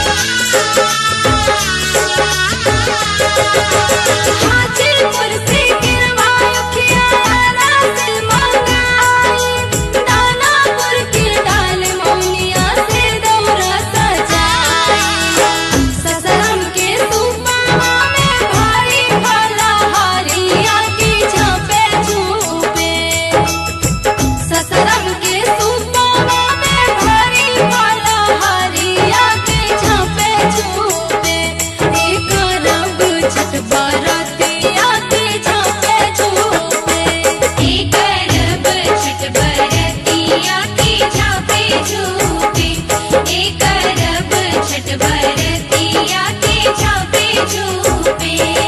हाजीपुर से गिरवायो खियारा से मंगाई दानापुर के डाल मौनिया से दौरा सजाई ससरम के सुपावा में भारी भला हारिया की झापे झूपे ससरम के सुपावा में भारी भला हारिया की झापे झूपे एक रंग छठ बरतिया की झापे झूपे एक रब छठ बरतिया की झापे झूपे एक रब छठ बरतिया की झापे झूपे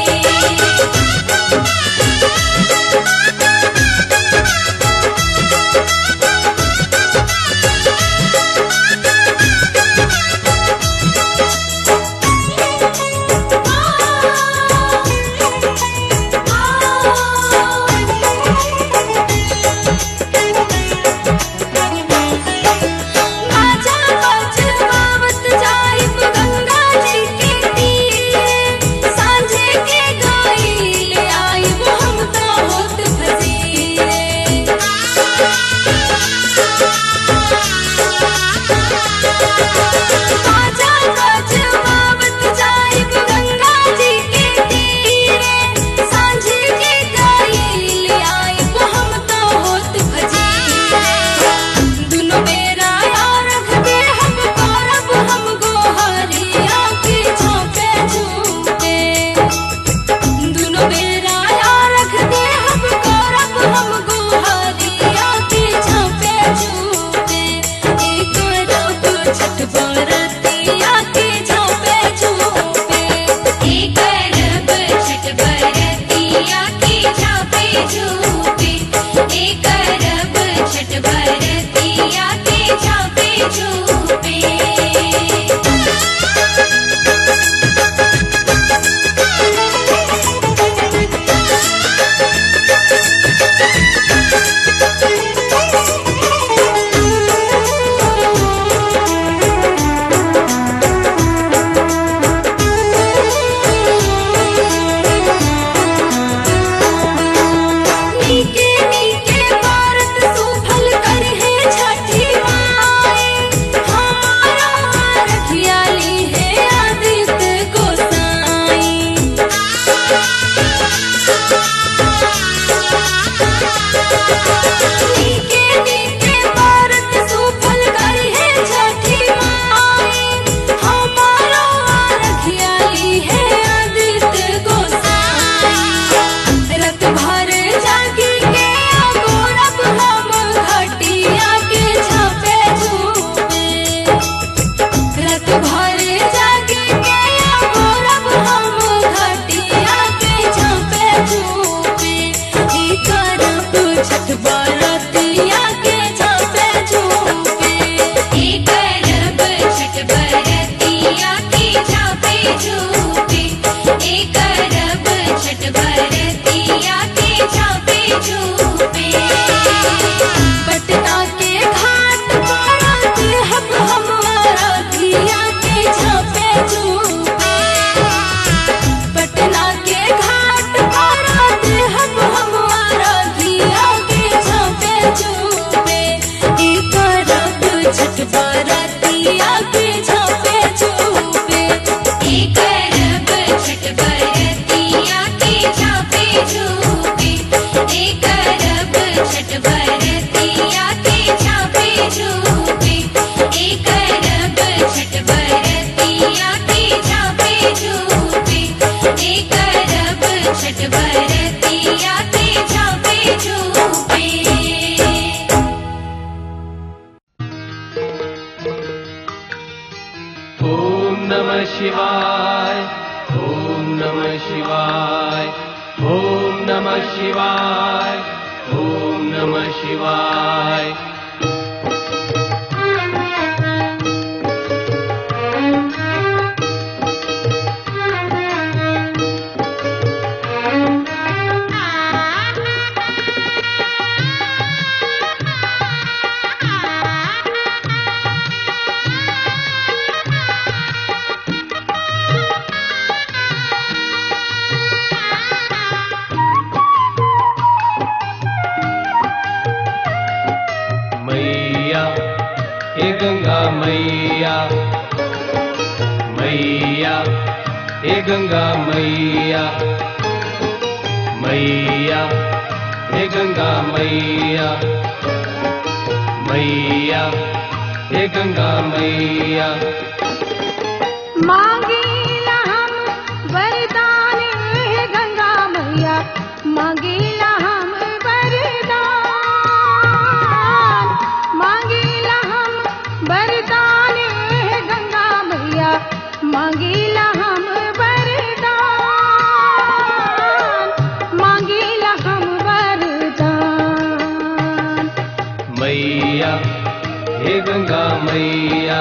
आजा बजवावत जाइब गंगा जी के तीरे सांझे के गाइल आइब हम तो होत फजीरे आजा बजवावत जाइब गंगा जी के तीरे सांझे के गाइल आइब हम तो होत फजीरे दुनो बेरा यार रखते हम करब हम गोहरिया की झापे झूपे दुनो बेरा यार रखते हम करब हम गोहरिया की झापे झूपे एक रब छठ बरतिया की झापे झूपे एक रब छठ बरतिया की झापे झूपे एक रब छठ बरतिया की झापे झूपे नीके नीके भारत सुफल कर है छठी माई हमारा रखियाली है आदित्य गोसाई नीके नीके भारत सुफल कर है छठी माई हमारा रखियाली है आदित्य गोसाई रत भर जागी के अगोरब हम घटिया के झापे झूपे रत भर जागी के अगोरब हम घटिया के झापे झूपे ई करब छठ बरतिया के झापे झूपे एक रब छठ बरतिया की झापे झूपे एक रब छठ बरतिया की झापे झूपे पटना के घाट पर हम हमारा दिया के झापे झूपे पटना के घाट पर हम हमारा दिया के झापे झूपे ई करब छठ बरतिया के झापे झूपे एक रब छठ बरतिया की झापे झूपे एक रब छठ बरतिया की झापे झूपे एक रब छठ बरतिया की झापे झूपे एक रब छठ बरतिया की झापे झूपे ॐ नमः शिवाय ॐ नमः शिवाय ॐ नमः शिवाय ॐ नमः शिवाय हे गंगा मैया मैया हे गंगा मैया मैया हे गंगा मैया मांगीला हम वरदान हे गंगा मैया मांगीला हम वरदान मांगीला हम वरदान हे गंगा मैया मांगीला हम वरदान मांगीला हम वरदान मैया हे गंगा मैया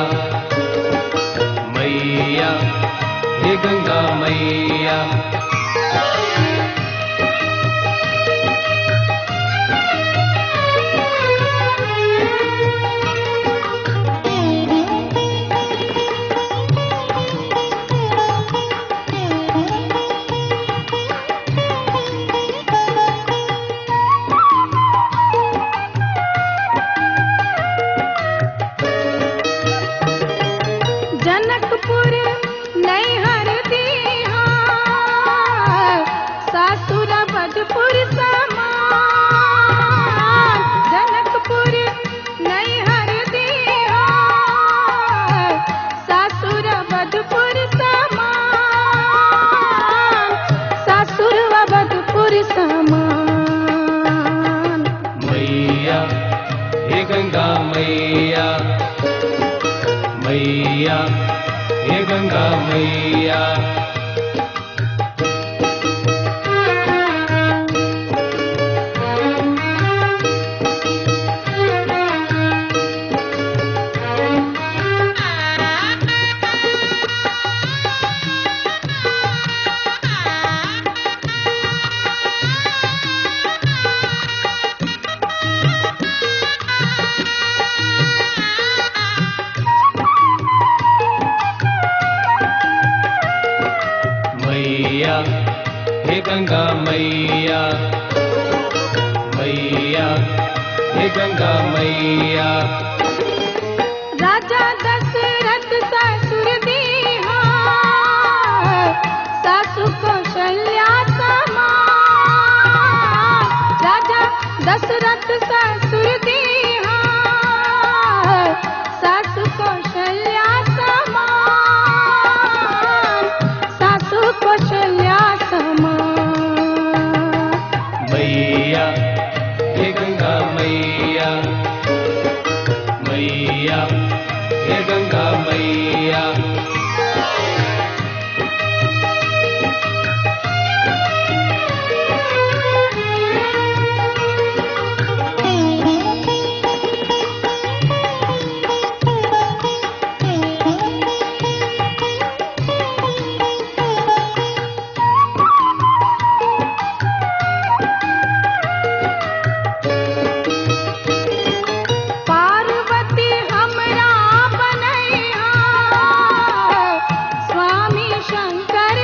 मैया हे गंगा मैया जनकपुर नैहर दीहा सासुर बदपुर समान जनकपुर नैहर दीहा सासुर बदपुर समान सासुर बदपुर समान मैया हे गंगा मैया मैया हे गंगा मैया मैया हे गंगा मैया मैया हे गंगा मैया राजा दशरथ ससुर दीहा सासु कौशल्या समान राजा दशरथ ससुर दीहा सासु कौशल्या समान सासु कौशल्या समान मैया हे गंगा मैया मैया हे गंगा मैया पार्वती हमरा बनैहा स्वामी शंकर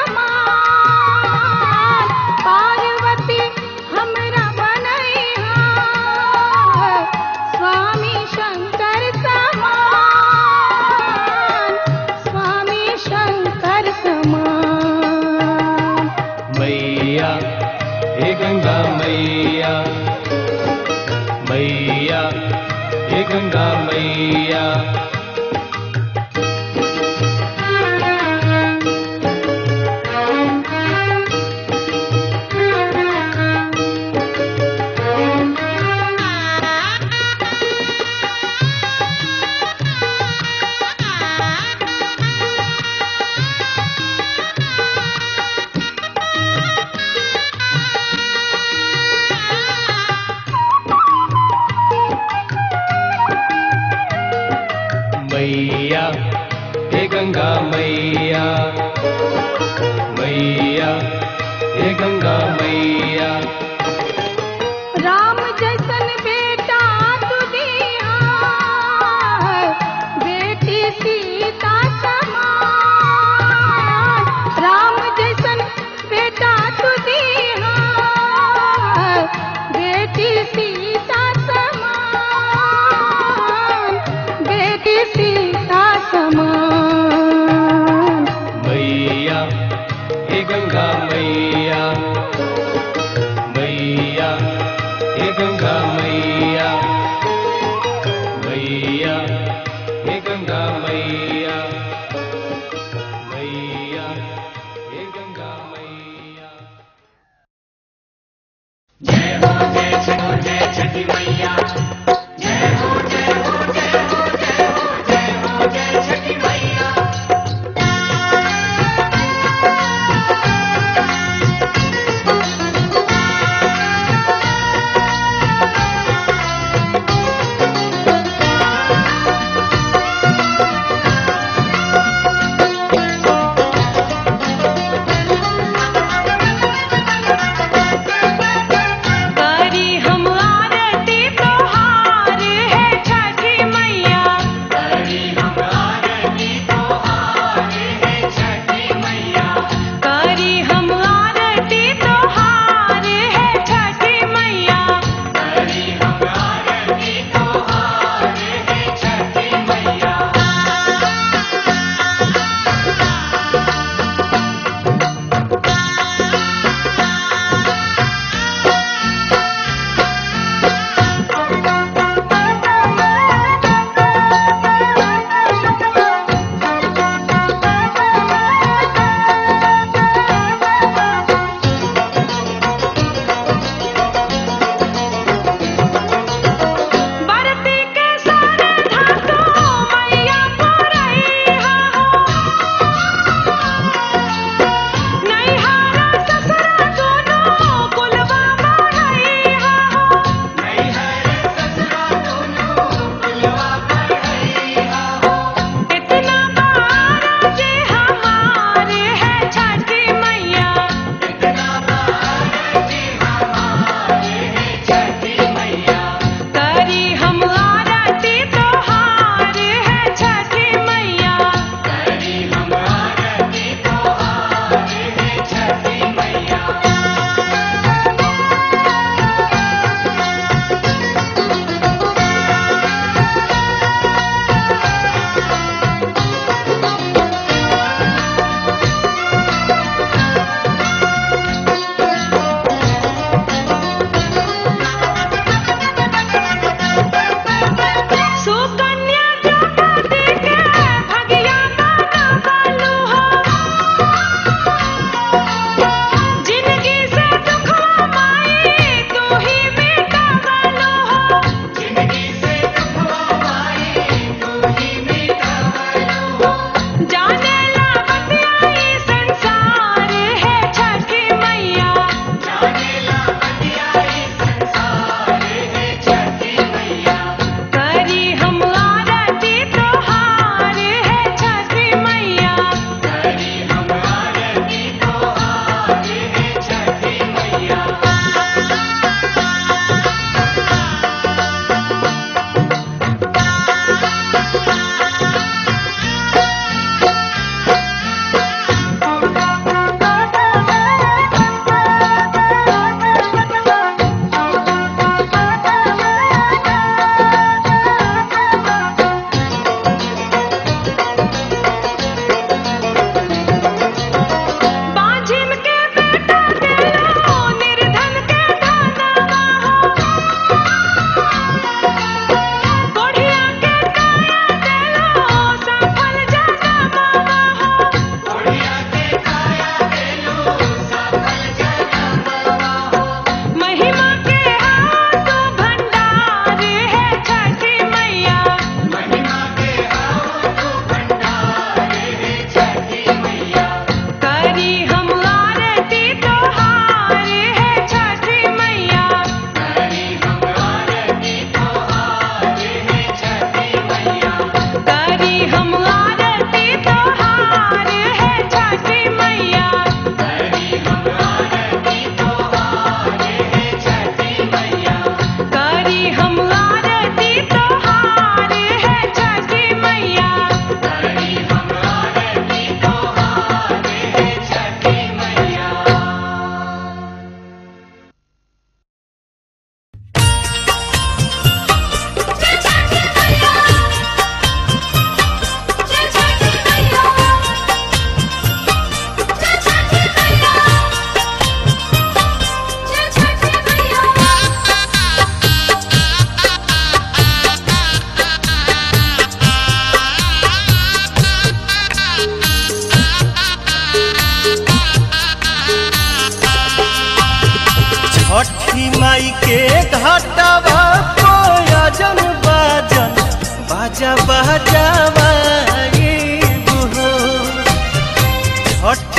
समान पार्वती हमरा बनैहा स्वामी शंकर समान स्वामी शंकर समान मैया हे गंगा मैया मैया हे गंगा मैया मैया हे गंगा मैया मैया हे गंगा मैया राम जैसन बेटा तू दिया बेटी सीता समान राम जैसन बेटा तू दिया बेटी सीता समान बेटी सीता समान मैया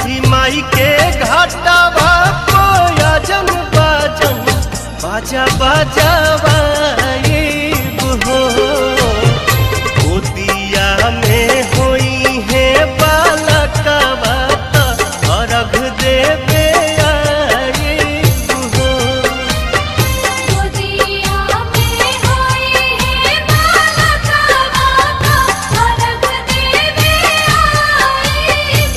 छठी माई के घाटा कोयजन बाजन बाजा बाजावा हो गोदिया में होई है बालकवा त अर्घ देवे आइब हो गोदिया में होई है बालका बाका अर्घ देवे आइब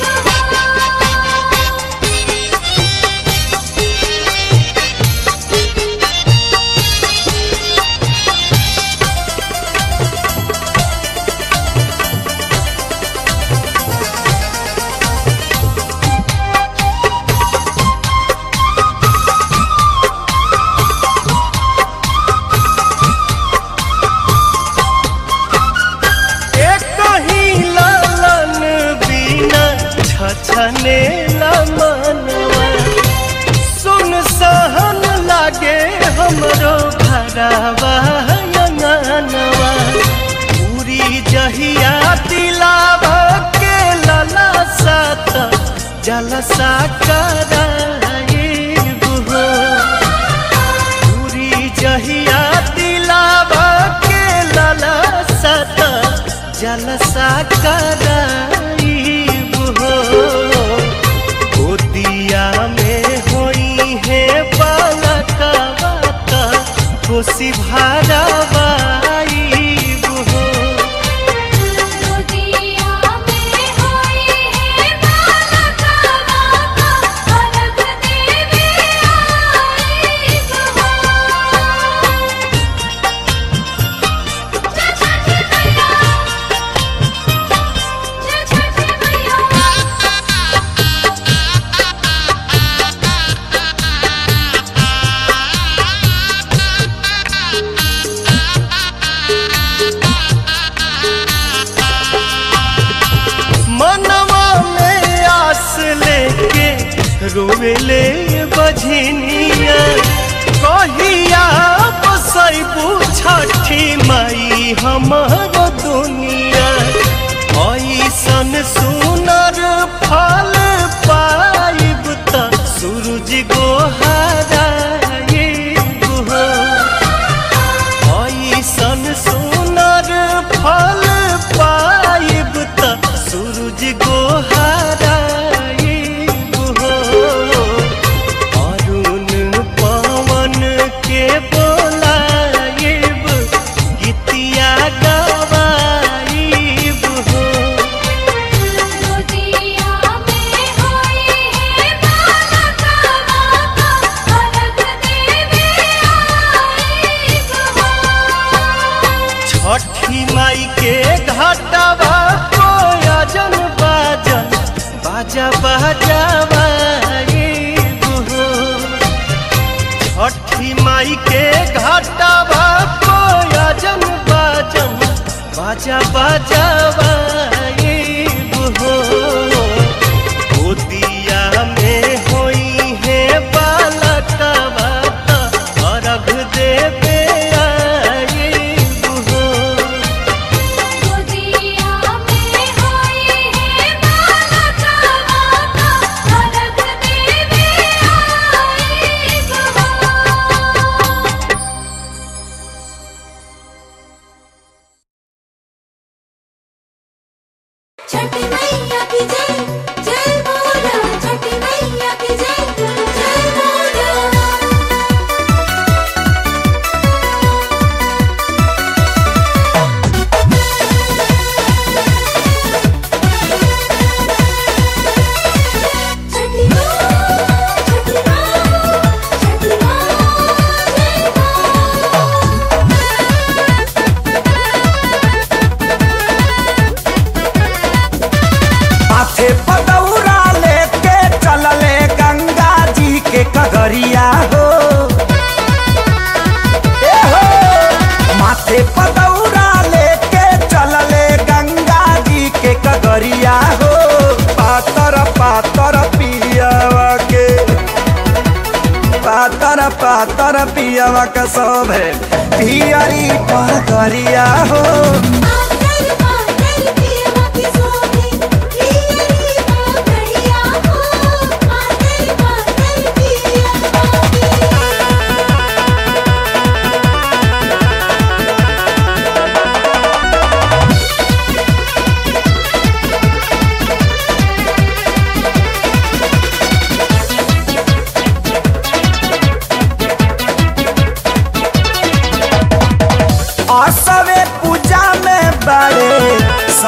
एक ही लालन बिना छछने मनवा सुन सहन लागे हमरो भरावा अंगनवा पूरी जहिया दिलावा के लला सात जलसा कराइब हो पूरी जहिया दिलावा के लला सत जलसा कराइब हो गोदिया में होई है बालकवा त खुशी भरावाइब हो गोदिया में होई है बालका बाका अर्घ देवे आइब जय छठी मैया जय छठी मैया मनवा में आस लेके रोवेले बझनिया कहिया बसैबू छठी माई हमर दुनिया ऐसन सुनर फल पाइब त सूरज गोहराइब हो ऐसन सुनर फल पाइब त सूरज गोहराइब हो अरुण पवन के बोलाइब गीतिया गवाइब हो गोदिया में होई है बालका बाका अर्घ देवे आइब छठी माई के घाटवा कोयजन बाजन बाजा बाजावा हो छठी माई के घाटवा कोयजन बाजन बाजा बाजावा हो गोदिया में होई है बालकवा त अर्घ देवे आइब हो गोदिया में होई है बालका बाका अर्घ देवे आइब छठी मैया की जय जय बोलो छठी मैया की जय जय बोलो छठी माँ छठी माँ छठी माँ जय माथे पदौरा लेके चलले गंगा जी के कगरिया हो ए हो माथे पदौरा लेके चलले गंगा जी के कगरिया हो पातर पातर पियावा के पातर पातर पियावा के सब है पियरी पगरिया हो आकर पाकर पियवा की सोहे पियरी पागड़िया हो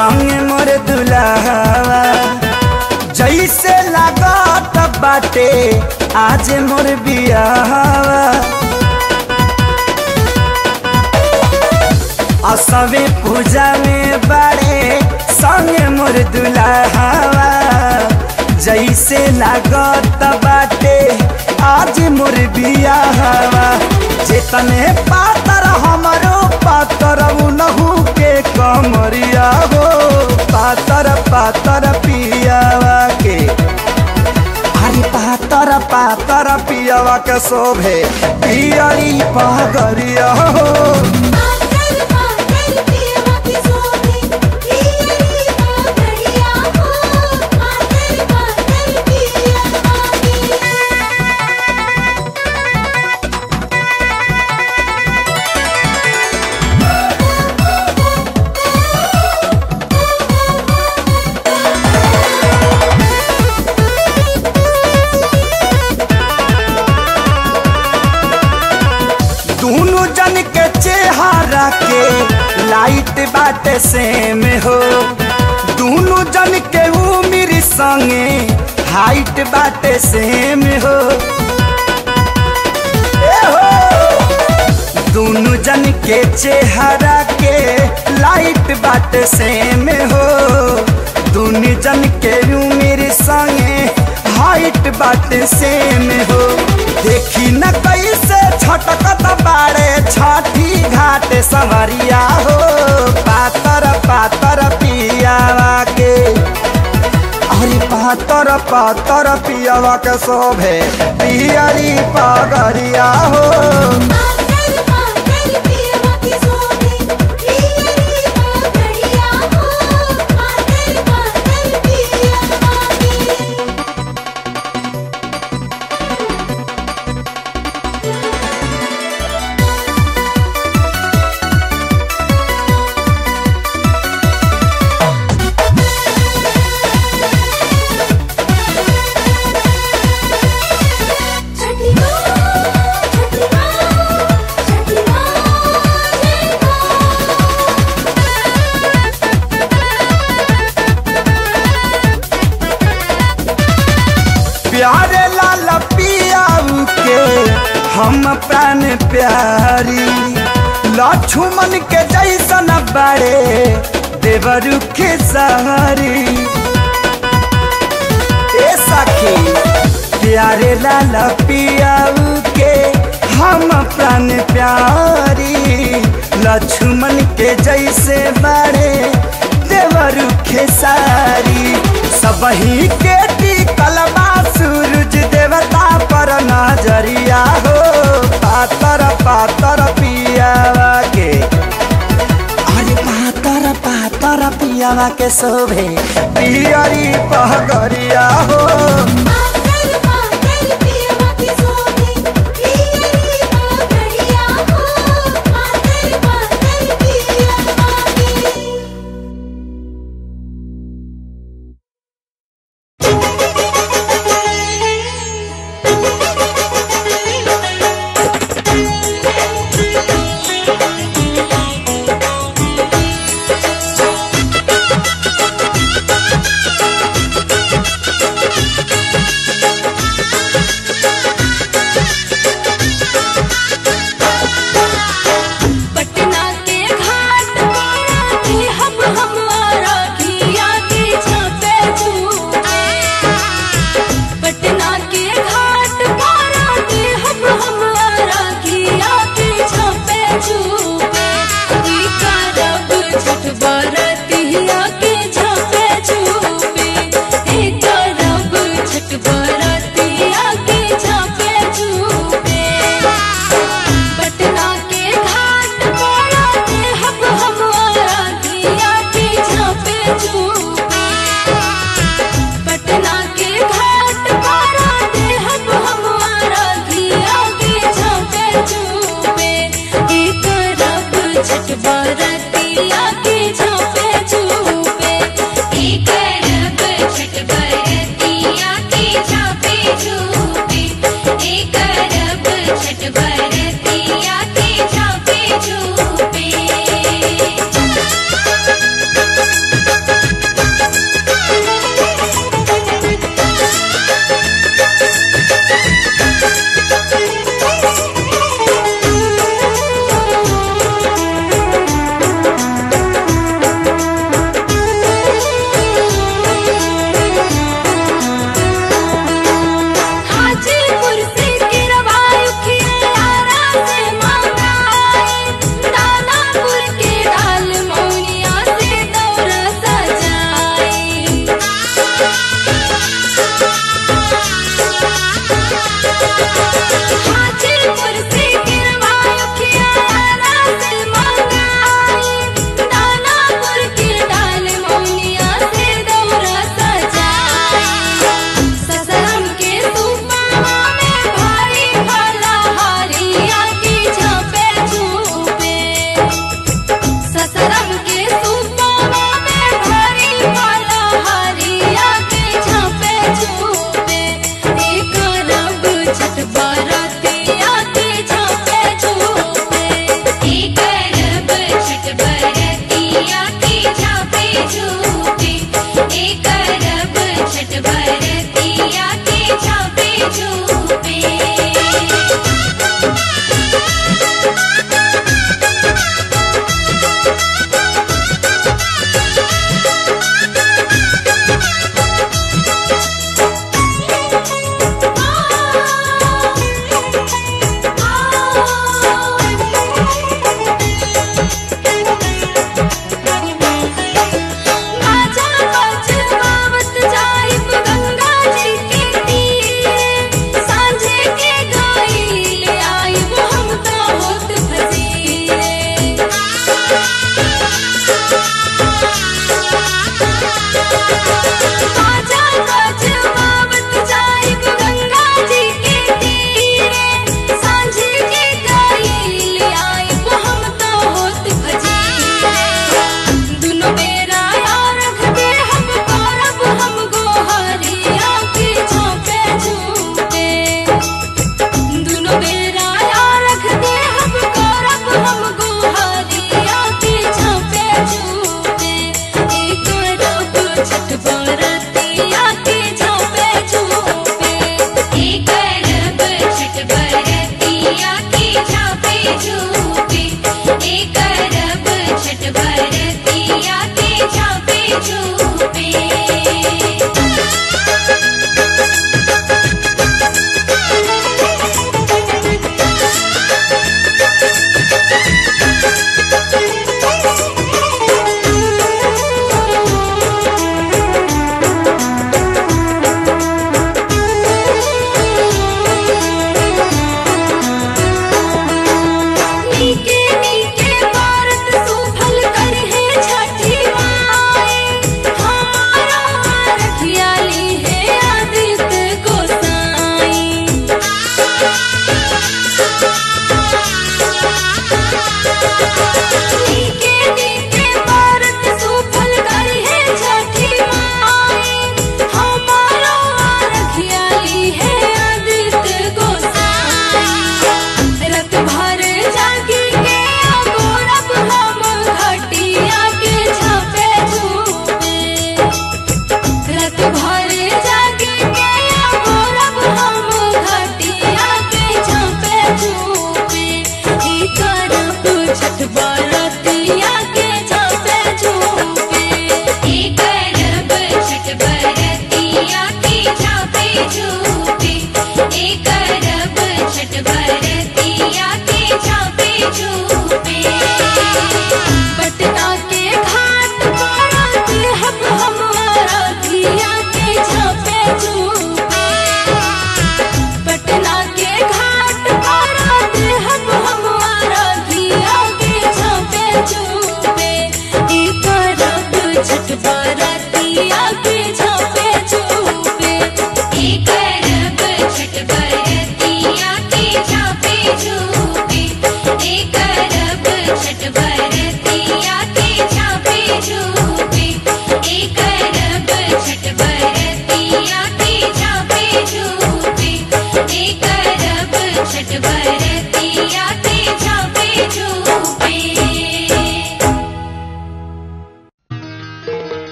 संग मोर दुल्हावा जैसे लागत बाटे आज मोर बियाहवा असवे पूजा में बड़े संग मोर दुल्हावा जैसे लागत बाटे आज मोर बियाहवा जेतने पातर हमरो पातर उनहु के कमरिया हो पातर पातर पियावा के अरे पातर पातर पियावा के शोभे पियरी पगरिया हो पागल पागल पियवा की सोने पियरी पागड़िया हो पागल पागल पियवा की दोनों जन के चेहरा के लाइट बाटे सेम हो दोनों जन के उम्र संगे हाइट बाटे सेम हो ए हो दोनों जन के चेहरा के लाइट बाटे सेम हो दोनों जन के उम्र संगे हाइट बाटे सेम हो देखी न कैसे छटकत बाड़े छठी घाट सवरिया हो पातर पातर पियावा के अरे पातर पातर पियावा के शोभे पियरी पगरिया हो पागल पागल पियवा की सोने पियरी पागड़िया हो पागल पागल पियवा की छठी माँ छठी माँ छठी माँ जय प्यारे लाल पियाऊ के हम प्राण प्यारी लक्ष्मण के जैसन बड़े देवरु के सहारी ए सखी प्यारे लाल पियाऊ के हम प्राण प्यारी लक्ष्मण के जैसे बड़े देवरु खेसारी सबही के टिकलबा सूरज देवता पर नजरिया हो पातर पातर पियावा के अरे पातर पातर पियावा के शोभे पियरी पहगरिया हो पागल पागल पियवा की सोने पियरी पागड़िया हो पागल पागल पियवा की Thank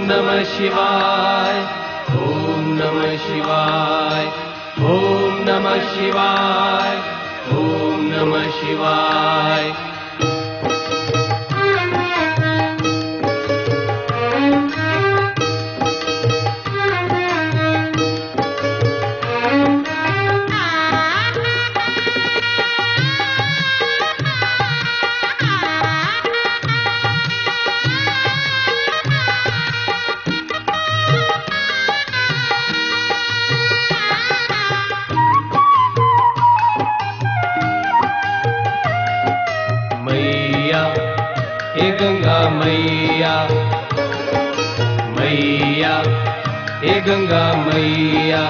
नमः शिवाय ॐ नमः शिवाय ॐ नमः शिवाय ॐ नमः शिवाय मैया हे गंगा मैया मैया हे गंगा मैया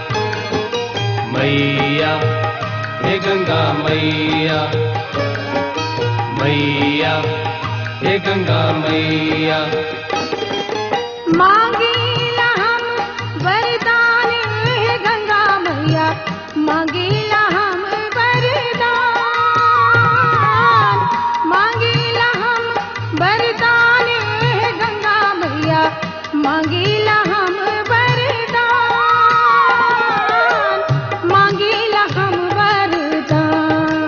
मैया हे गंगा मैया मैया हे गंगा मैया मांगेला हम वरदान हे गंगा मैया मांगेला हम वरदान मांगेला हम वरदान हे गंगा मैया मांगेला हम वरदान मांगेला हम वरदान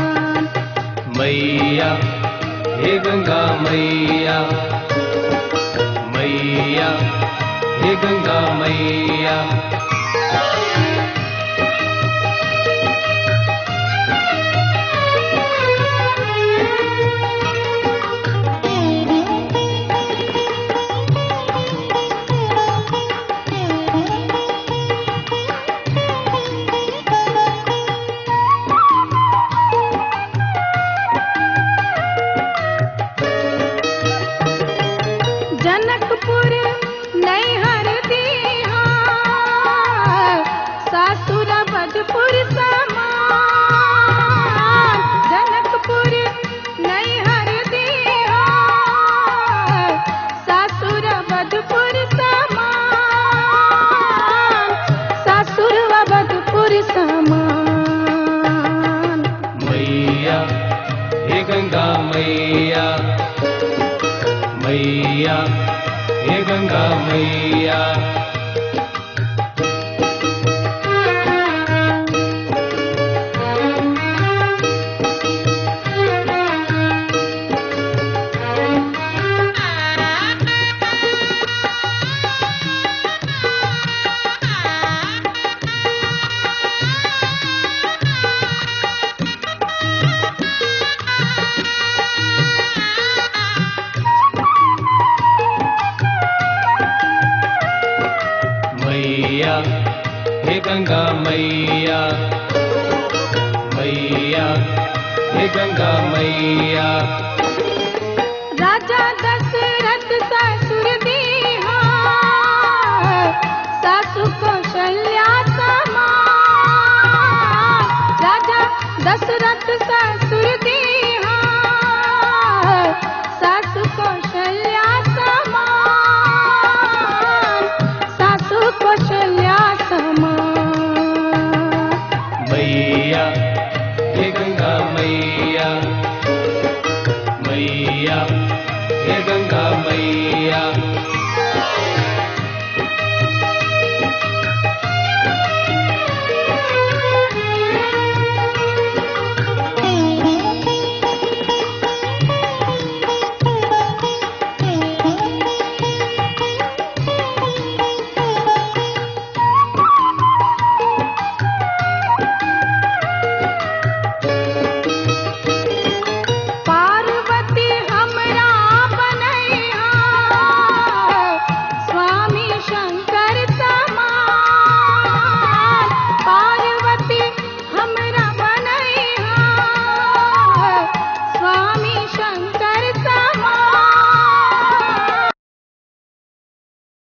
मैया हे गंगा मैया मैया हे गंगा मैया जनकपुर नैहर बिहार सासुर बधपुर समान जनकपुर नैहर बिहार सासुर बधपुर समान सासुर बधपुर समान मैया हे गंगा मैया मैया हे गंगा मैया मैया हे गंगा मैया मैया हे गंगा मैया राजा दशरथ ससुर दीहा सासु कौशल्या समान राजा दशरथ ससुर